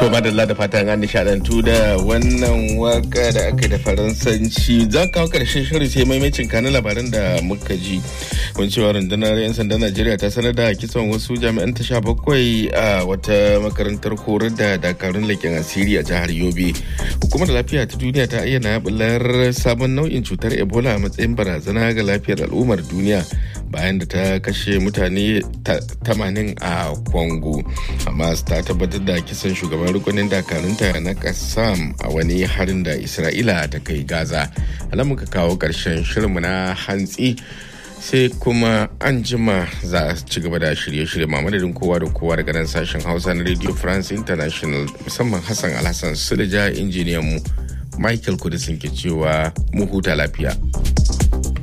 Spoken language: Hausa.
To madalla da fatan an nishadantu da wannan waka da aka da faransanci za ka karshen shirin sai maimacin kanin labaran da muka ji. Kun cewa rundunar 'yan sandan Najeriya ta sanar da kisan wasu jami'an ta sha bakwai a wata makarantar horar da dakarun leƙen asiri a jihar Yobe. Hukumar lafiya ta duniya ta ayyana bular sabon nau'in cutar Ebola a matsayin barazana ga lafiyar al'ummar duniya. bayan da ta kashe mutane 80 a Congo. Hamas ta tabbatar da kisan shugaban rukunin dakarunta na Kassam a wani harin da Isra'ila ta kai Gaza. Alamun ka kawo ƙarshen shirinmu na hantsi sai kuma an jima za a ci gaba da shirye-shirye mamadadin kowa da kowa daga nan sashen hausa na radio france international musamman hassan alhassan sulja injiniyan mu michael kudisin ke cewa mu huta lafiya.